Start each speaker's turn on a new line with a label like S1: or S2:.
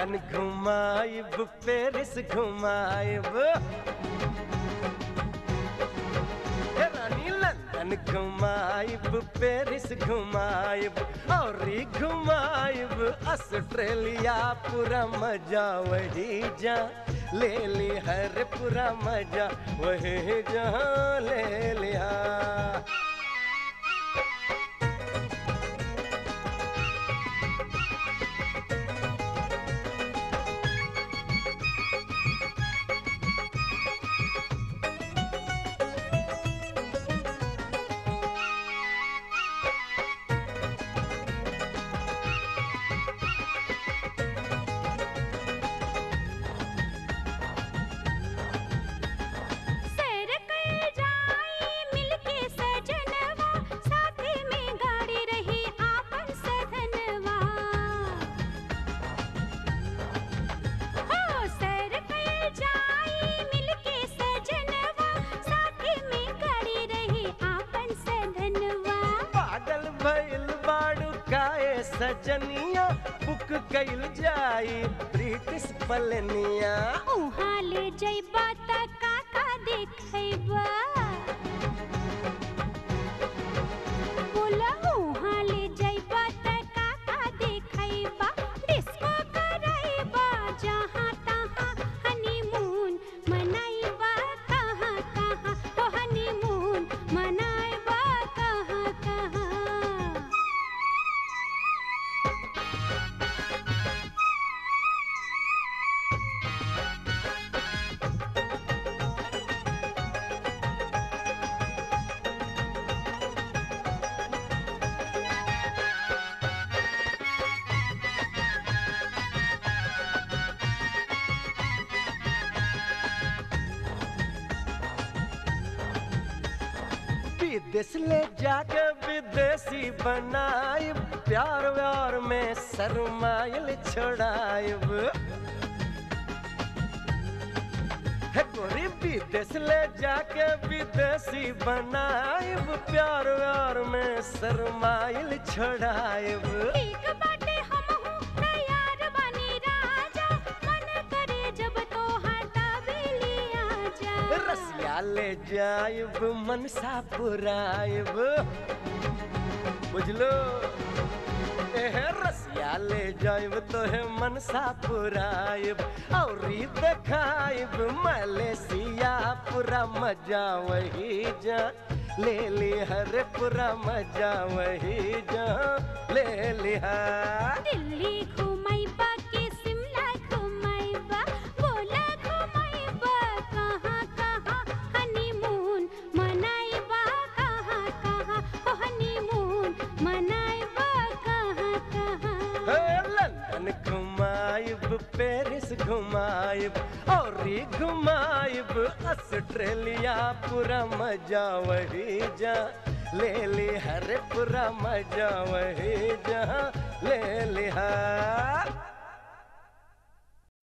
S1: London घुमाइब Paris घुमाइब हे रानी लंदन घुमाइब पेरिस घुमाइब और घुमाइब ऑस्ट्रेलिया पूरा मजा वही जा ले ली हर पूरा मजा वही जहाँ ले लिया
S2: सैर कइल जाई मिलके सजनवा साथे में गाड़ी रही आपन सधनवा हो सैर कइल जाई मिलके सजनवा साथे में गाड़ी रही आपन सधनवा
S1: पागल भइल बाड़ू काए सजनिया बुक कइल जाई ब्रिटिश पलनिया
S2: उहाँ ले जइबा त काका देखैबा बोला उहाँ ले जइबा त काका देखैबा डिस्को करैबा जहाँ तहाँ हनीमून मनाइबा कहाँ कहाँ तो हनीमून मनाइबा कहाँ कहाँ
S1: विदेश ले जाके विदेशी बनाइब प्यार व्यार में शरमाइल छोड़ाइब हे गोरी विदेश ले जाके विदेशी बनाइब प्यार व्यार में शरमाइल छोड़ाइब
S2: ठीक बाटे हमहू तैयार बानी राजा मन करे जब तोहार दावेली आजा
S1: रसिया ले जाइब मनसा पुराइब बुझलो एह रसिया ले जाइब तोहे मनसा पुराइब और देखाइब मलेशिया पूरा मजा वही जा ले ली हर पूरा मजा वही जा ले लिहा
S2: दिल्ली घुमाइबा के शिमला घुमाइबा बोला घुमाइबा कहाँ कहाँ हनीमून मनाइबा कहाँ कहाँ ओ हनीमून मनाइबा कहाँ कहाँ
S1: हे लंदन घुमाइब पेरिस घुमाइब और घुमाइब ऑस्ट्रेलिया पूरा मजा वही जा ले ली हर पूरा मजा वही जा ले लिहा